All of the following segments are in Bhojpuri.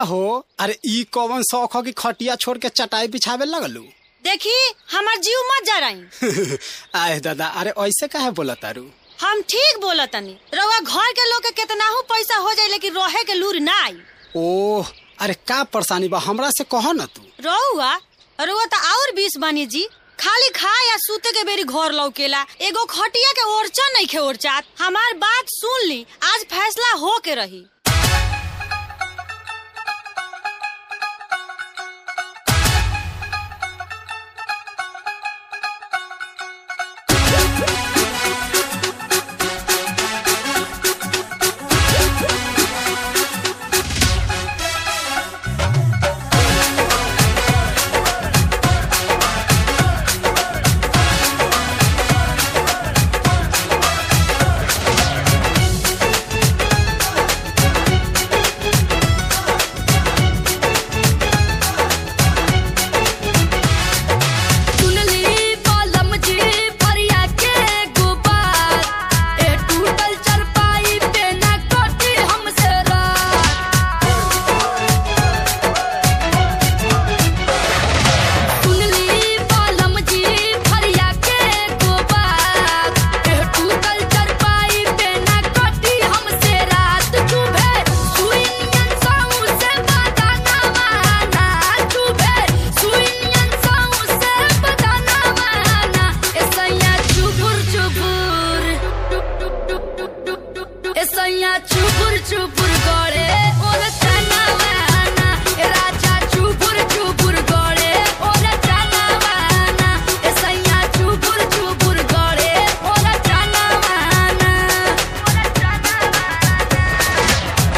हो अरे ई कौन शौक हो कि खटिया छोड़ के चटाई बिछावे लगलू देखी हमार जीव मत जा रही आए दादा अरे ऐसे काहे बोला तारू हम ठीक बोला तनी रउआ घर के लोग के केतनाहू पैसा हो जाए लेकिन रहे के लूर ना आई ओह अरे का परेशानी बा हमरा से कहो ना तू रहुआ रउआ तो और बीस बानी जी खाली खा या सूते के बेरी घर लौकेला एगो खटिया के ओरचा नहीं खे ओरचात हमार बात सुन ली आज फैसला हो के रही सुनली कलम जी फरिया के गुबार ए टूटल चरपाई पे न कटी हमसे रात सुनली कलम जी फरिया के गुबार ए टूटल चरपाई पे न कटी हमसे रात चुभे सुइनियन साऊ से बदाना माना चुभे सुइनियन साऊ से बदाना माना ऐसैया चुबुर चुबुर ऐसैया चुबुर चुबुर गड़े ओर चना माना ए राजा चुबुर चुबुर गड़े ओर चना माना ऐसैया चुबुर चुबुर गड़े ओर चना माना ओर चना माना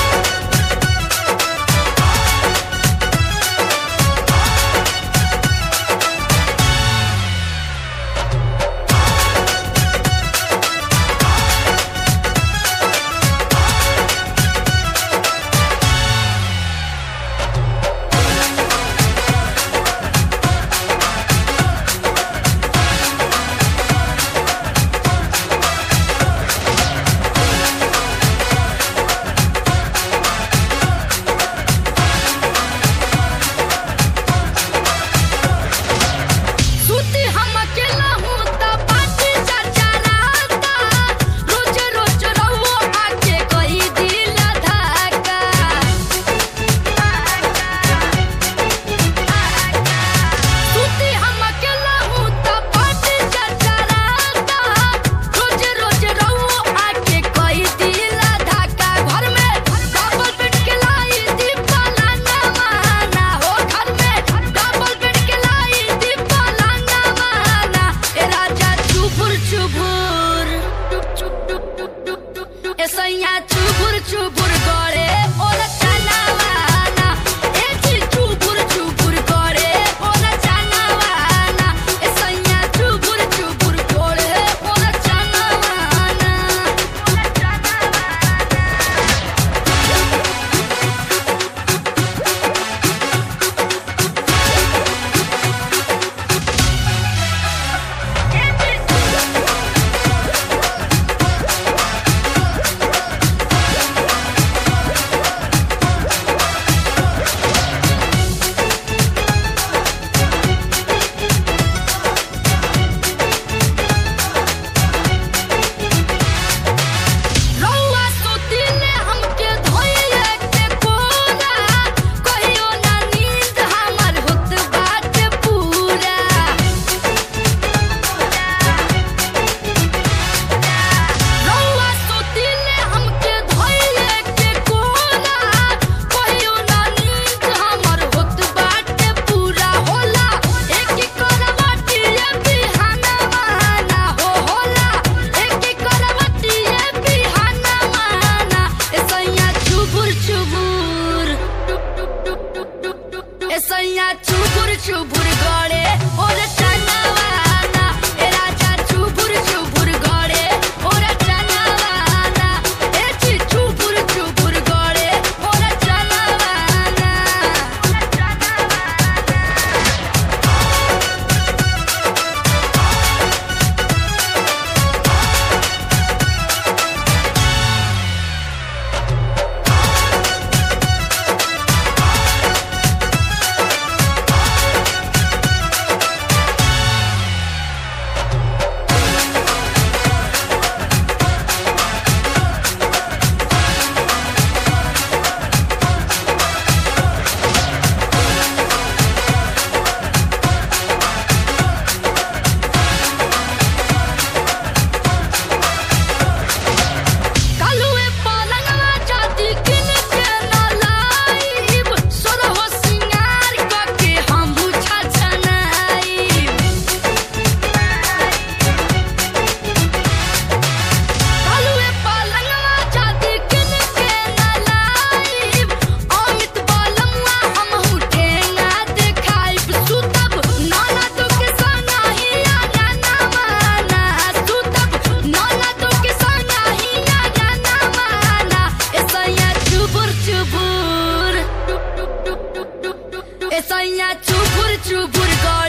सुती हम अकेला हूँ त पाटी चरचराता रोज रोज रहुओ आके कही दिल धक्का सुती हम अकेला हूँ त पाटी चरचराता रोज रोज रहुओ आके कही दिल धक्का घर में डबल बेड के लाई दीपा लांगा माना हो घर में डबल बेड के लाई दीपा लांगा माना ए राजा चुबुर चुबुर ए सैया चुबुर चुबुर गड़े ओर चना माना ए जी चुबुर चुबुर गड़े ओर चना माना ए सैया चुबुर चुबुर गड़े ओर चना माना ओर चना माना रउआ सुतिले हमके धोइले के कोरा कहियो ना नींद हमर होत बाटे पूरा रउआ सुतिले हमके धोइले के कोरा कहियो ना नींद हमर होत बाटे पूरा होला एक करवटी बिहाना माना हो होला एक करवटी बिहाना माना ऐसैया चुबुर चुबुर ऐसैया चुबुर चुबुर गड़े और चना माना ए राजा चुबुर चुबुर गड़े और चना माना ए ची चुबुर चुबुर गड़े और चना माना और चना माना सैया चुबुर चुबुर